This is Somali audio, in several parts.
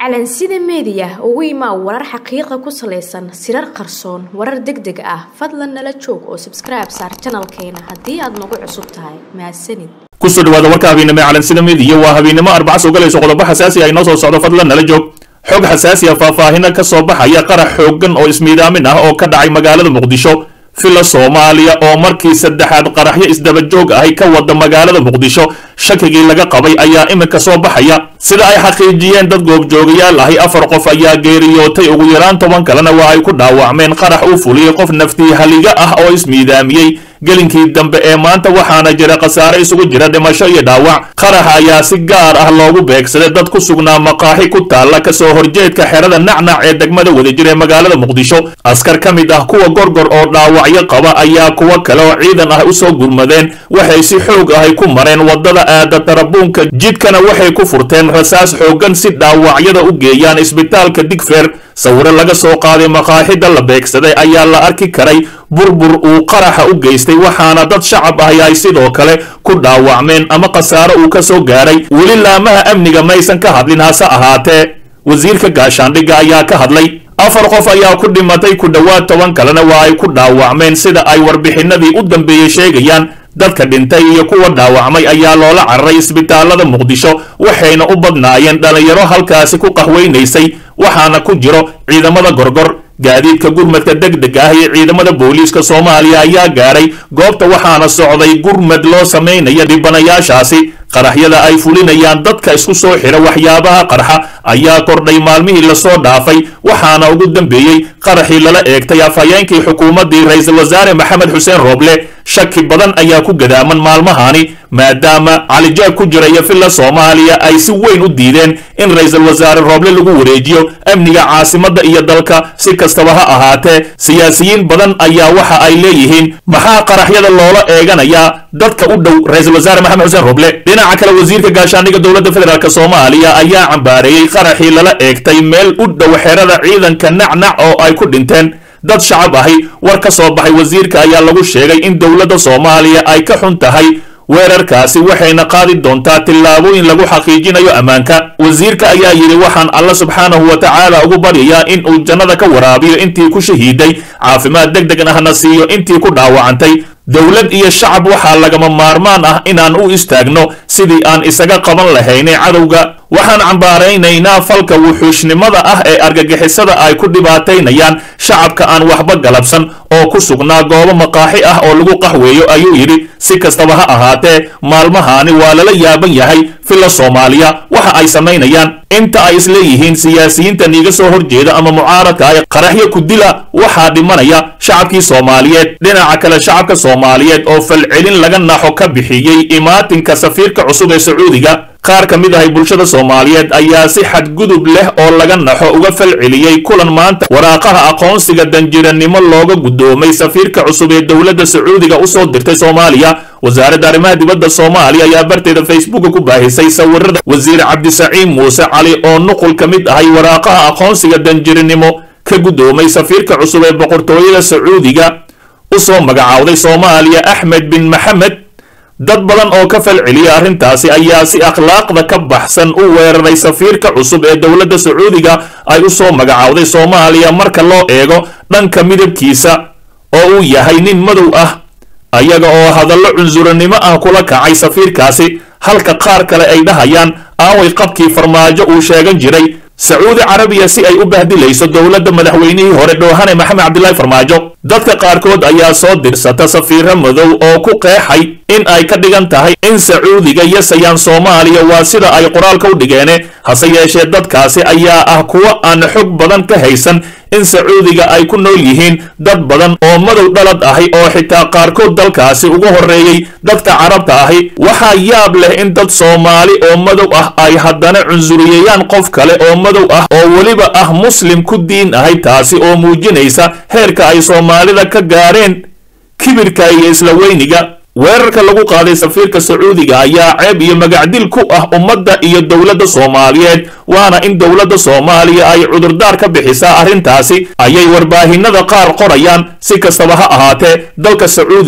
calansida meediya ugu imaa warar xaqiiqa ku salaysan sirar qarsoon warar deg deg ah fadlan nala joog oo sabskribe saar janalkeena haddii aad nagu cusub tahay mahadsanid kusoo dhawaada warka habeennimo ee calansida meediya waa habeennimo arbaca soo galayso qodobo xasaasi ah inoo soo socdo fadlan nala joog xog xasaasi ah faahfaahino ka soo baxaya qarax xooggan oo ismiidaamin ah oo ka dhacay magaalada muqdisho fila soomaaliya oo markii saddexaad qaraxyo isdaba joog ahay ka wada magaalada muqdisho shakigii laga qabay ayaa iminka soo baxaya sida ay xaqiijiyeen dad goobjoogayaal ahi afar qof ayaa geeriyootay ugu yaraan toban kalena waa ay ku dhaawacmeen qarax uu fuliyey qof naftii haliga ah oo ismiidaamiyey gelinkii dambe ee maanta waxaana jira khasaare isugu jira dhimasho iyo dhaawac qaraxa ayaa si gaar ah loogu beegsaday dad ku sugnaa maqaaxi ku taalla kasoo horjeedka xerada nacnac ee degmada wadajir ee magaalada muqdisho askar ka mid ah kuwa gorgor oo dhaawacyo qaba ayaa kuwo kale oo ciidan ah usoo gurmadeen waxay si xoog ahay ku mareen wadada aada tarabuunka jidkana waxay ku furteen rasaas xooggan si dhaawacyada u geeyaan isbitaalka digfeer sawiro laga soo qaaday maqaaxida la beegsaday ayaa la arki karay burbur uu qaraxa u geystay waxaana dad shacab ahi ay sidoo kale ku dhaawacmeen ama khasaaro uu ka soo gaaray weli laamaha amniga maysan ka hadlin hase ahaatee wasiirka gaashaandhigga ayaa ka hadlay afar qof ayaa ku dhimatay ku dhowaad toban kalena waa ay ku dhaawacmeen sida ay warbixinadii u dambeeyey sheegayaan dadka dhintay iyo kuwa dhaawacmay ayaa loola cararay isbitaalada muqdisho waxayna u badnaayeen dhallinyaro halkaasi ku qahweynaysay waxaana ku jiro ciidamada gorgor gaadiidka gurmadka deg deg ah iyo ciidamada booliiska soomaaliya ayaa gaaray goobta waxaana socday gurmad loo samaynaya dhibanayaashaasi qaraxyada ay fulinayaan dadka isku soo xira waxyaabaha qarxa ayaa kordhay maalmihii lasoo dhaafay waxaana ugu dambeeyey qaraxii lala eegtay afhayeenkii xukuumaddii ra-iisul wasaare maxamed xuseen rooble shaki badan ayaa ku gadaaman maalmahani maadaama calijaab ku jira iyo filla soomaaliya ay si weyn u diideen in ra-iisul wasaare rooble lagu wareejiyo amniga caasimadda iyo dalka si kastaba ha ahaatee siyaasiyiin badan ayaa waxa ay leeyihiin maxaa qaraxyada loola eeganayaa dadka u dhow ra-iisul wasaare maxamed xuseen rooble dhinaca kale wasiirka gaashaandhigga dowladda federaalk soomaaliya ayaa cambaareeyey qaraxii lala eegtay meel u dhow xerada ciidanka nacnac oo ay ku dhinteen dad shacab ahi war ka soo baxay wasiirka ayaa lagu sheegay in dowladda soomaaliya ay ka xun tahay weerarkaasi waxayna qaadi doontaa tillaabooyin lagu xaqiijinayo ammaanka wasiirka ayaa yidhi waxaan alla subxaanahu wa tacaala ugu baryayaa in uu jannada ka waraabiyo intii ku shahiiday caafimaad deg deg ahna siiyo intii ku dhaawacantay dowlad iyo shacab waxaa lagama maarmaan ah inaan u istaagno sidii aan isaga qaban lahaynay cadowga waxaan cambaaraynaynaa falka wuxuushnimada ah ee argagixisada ay ku dhibaataynayaan shacabka aan waxba galabsan oo ku sugnaa goobo maqaaxi ah oo lagu qaxweeyo ayuu yidhi si kastaba ha ahaatee maalmahaani waa lala yaaban yahay filla soomaaliya waxa ay samaynayaan inta ay isleeyihiin siyaasiyiinta niiga soo horjeeda ama mucaaradka ay qaraxyo ku dila waxaa dhimanaya shacabkii soomaaliyeed dhinaca kale shacabka soomaaliyeed oo falcelin laga naxo ka bixiyey imaatinka safiirka cusub ee sacuudiga qaar ka mid ahay bulshada soomaaliyeed ayaa si xadgudub leh oo laga naxo uga falceliyey kulan maanta waraaqaha aqoonsiga danjiranimo looga guddoomay safiirka cusub ee dowladda sacuudiga usoo dirtay soomaaliya wasaaradda arrimaha dibadda soomaaliya ayaa barteeda facebooka ku baahisay sawirada wasiir cabdisaciid muuse cali oo nuqul ka mid ahay waraaqaha aqoonsiga danjiranimo ka guddoomay safiirka cusub ee boqortooyada sacuudiga usoo magacaawday soomaaliya axmed bin maxamed dad badan oo ka falceliya arrintaasi ayaa si akhlaaqda ka baxsan u weeraray safiirka cusub ee dowladda sacuudiga ay u soo magacaawday soomaaliya marka loo eego dhanka midabkiisa oo uu yahay nin madow ah ayaga oo hadallo cunsuranimo ah kula kacay safiirkaasi halka qaar kale ay dhahayaan aaway qabkii farmaajo uu sheegan jiray sacuudi carabiya si ay u bahdilayso dowladda madaxweynihii hore dhoohane maxamed cabdilaahi farmaajo dadka qaarkood ayaa soo dirsata safiiro madow oo ku qeexay in ay ka dhigan tahay in sacuudiga yasayaan soomaaliya waa sida ay qoraalka u dhigeene hase yeeshee dadkaasi ayaa ah kuwo aan xog badan ka haysan in sacuudiga ay ku nool yihiin dad badan oo madow dhalad ahi oo xitaa qaarkood dalkaasi ugu horreeyey dadka carabta ahi waxaa yaab leh in dad soomaali oo madow ah ay haddana cunsuriyeeyaan qof kale oo madow ah oo weliba ah muslim ku diin ahay taasi oo muujinaysa heerka ay soomaalida ka gaareen kibirka iyo isla weyniga weerarka lagu qaaday safiirka sacuudiga ayaa ceeb iyo magacdil ku ah ummadda iyo dowladda soomaaliyeed waana in dowladda soomaaliya ay cudurdaar ka bixisaa arrintaasi ayay warbaahinada qaar qorayaan si kastaba ha ahaatee dalka sacuudiga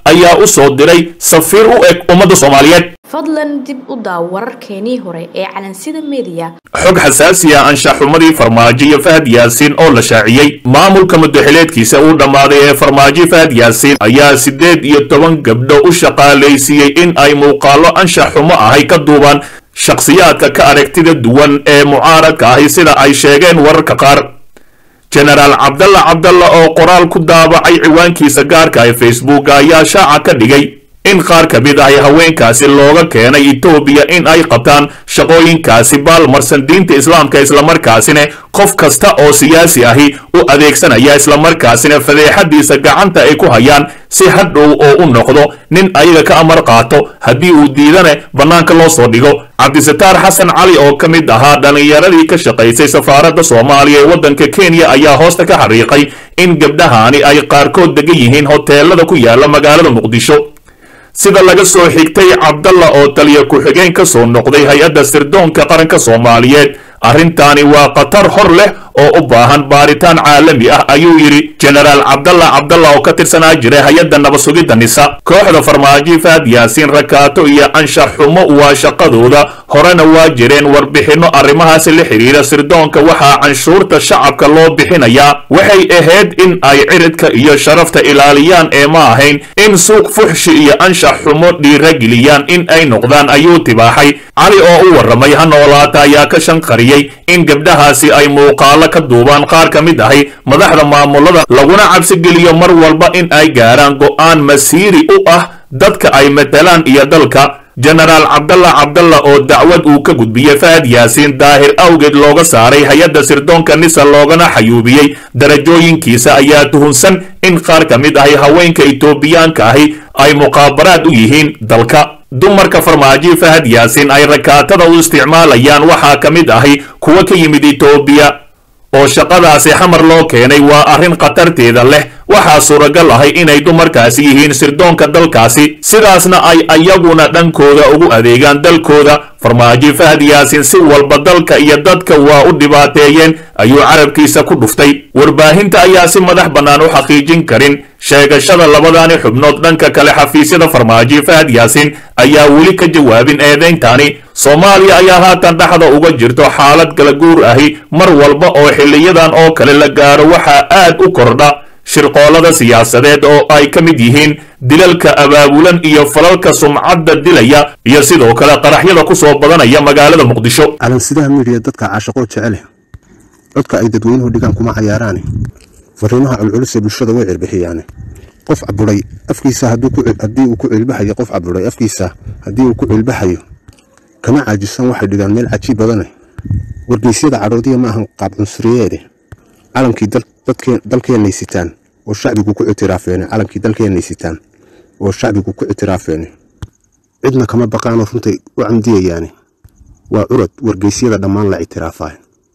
ayaa u soo diray safiir u eg ummadda soomaaliyeed fadlan dib u daaw wararkeenii hore ee calansida mediya xog xasaasiya anshaxumadii farmaajo iyo fahad yaasiin oo la shaaciyey maamulka mudaxileedkiisa uu dhammaaday ee farmaajo fahad yaasiin ayaa siddeed iyo toban gabdho u shaqaalaysiiyey in ay muuqaallo anshax xumo ahay ka duubaan shakhsiyaadka ka aragtida duwan ee mucaaradka ahi sida ay sheegeen wararka qaar jenaraal cabdalla cabdalla oo qoraal ku daabacay ciwaankiisa gaarka ee facebook ayaa shaaca ka dhigay in qaar ka mid ahi haweenkaasi looga keenay etoobiya in ay qabtaan shaqooyinkaasi baalmarsan diinta islaamka islamarkaasina qof kasta oo siyaasi ahi u adeegsanaya islamarkaasina fadeexadiisa gacanta ay ku hayaan si hadhow oo u noqdo nin ayaga ka amar qaato haddii uu diidane bannaanka loo soo dhigo cabdisataar xasan cali oo ka mid ahaa dhallinyaradii ka shaqaysay safaaradda soomaaliya ee waddanka kenya ayaa hoosta ka xariiqay in gabdhahaani ay qaarkood degan yihiin hoteelada ku yaala magaalada muqdisho sida laga soo xigtay cabdalla oo taliya ku-xigeen ka soo noqday hay-adda sirdoonka qaranka soomaaliyeed arrintaani waa khatar hor leh oo u baahan baaritaan caalami ah ayuu yidhi jenaraal cabdalla cabdalla oo ka tirsanaa jiray hay-adda nabasugidda nisa kooxda farmaajo faad yaasiin rakaato iyo anshax xumo waa shaqadooda horena waa jireen warbixinno arrimahaasi la xidhiira sirdoonka waxaa canshuurta shacabka loo bixinayaa waxay ahayd in ay ciridka iyo sharafta ilaaliyaan ee ma ahayn in suuq fuxshi iyo anshax xumo dhiirageliyaan in ay noqdaan ayuu tibaaxay cali oo u warramay ha noolaata ayaa ka shanqariyey in gabdhahaasi ay muuqaalo ka duubaan qaar ka mid ahi madaxda maamulada laguna cabsigeliyo mar walba in ay gaaraan go'aan masiiri u ah dadka ay matalaan iyo dalka jenaraal cabdalla cabdalla oo dacwad uu ka gudbiyey fahad yaasiin daahir awgeed looga saaray hay-adda sirdoonka nisa loogana xayuubiyey darajooyinkiisa ayaa tuhunsan in qaar ka mid ahi haweenka etoobiyaanka ahi ay muqaabaraad u yihiin dalka dumarka farmaajo fahad yaasiin ay rakaatada u isticmaalayaan waxaa ka mid ahi kuwa ka yimid etoobiya oo shaqadaasi xamar loo keenay waa arrin khatarteeda leh waxaa suuragal ahay inay dumarkaasi yihiin sirdoonka dalkaasi sidaasna ay ayaguna dhankooda ugu adeegaan dalkooda farmaajo fahad yaasiin si walba dalka iyo dadka waa u dhibaateeyeen ayuu carabkiisa ku dhuftay warbaahinta ayaa si madax bannaan u xaqiijin karin sheegashada labadaani xubnood dhanka kale xafiisyada farmaajo fahad yaasiin ayaa weli ka jawaabin eedayntaani soomaaliya ayaa haatan dhexda uga jirto xaalad kala guur ahi mar walba oo xiliyadan oo kale la gaaro waxaa aad u kordha shirqoolada siyaasadeed oo ay ka mid yihiin dilalka abaabulan iyo falalka sumcadda dilaya iyo sidoo kale qaraxyada ku soo badanaya magaalada muqdisho calansidaha midiya dadka caashaqoo jecele codka ay dadweynuhu dhigaan kuma cayaaraane fariimaha culculus ee bulshada way cirbixiyaane qof caburay afkiisa haddii uu ku cilbaxayo qof caburay afkiisa haddii uu ku cilbaxayo kama caajisan waxay dhigaan meel cajiib badane wargeysyada cadhoodiya ma ahan qaab cunsuriyeede calankii dalkeennay sitaan oo shacbigu ku ictiraafeene calankii dalkeennay sitaan oo shacbigu ku ictiraafeene cidna kama baqaanoo runtay u camdiyayaane waa curad wargeysyada dhammaan la ictiraafaa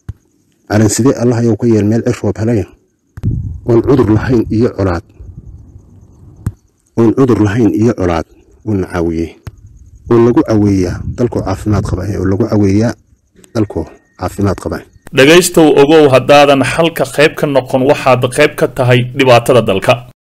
calansidee allahayow ka yeel meel cirroob helayn oon cudur lahayn iyo colaad oon cudur lahayn iyo colaad uuna caawiyey oo lagu caweeyaa dalkoo caafimaad qaba oo lagu caweeyaa dalkoo caafimaad qaba dhegaystow ogow haddaadan xalka qayb ka noqon waxaad qayb ka tahay dhibaatada dalka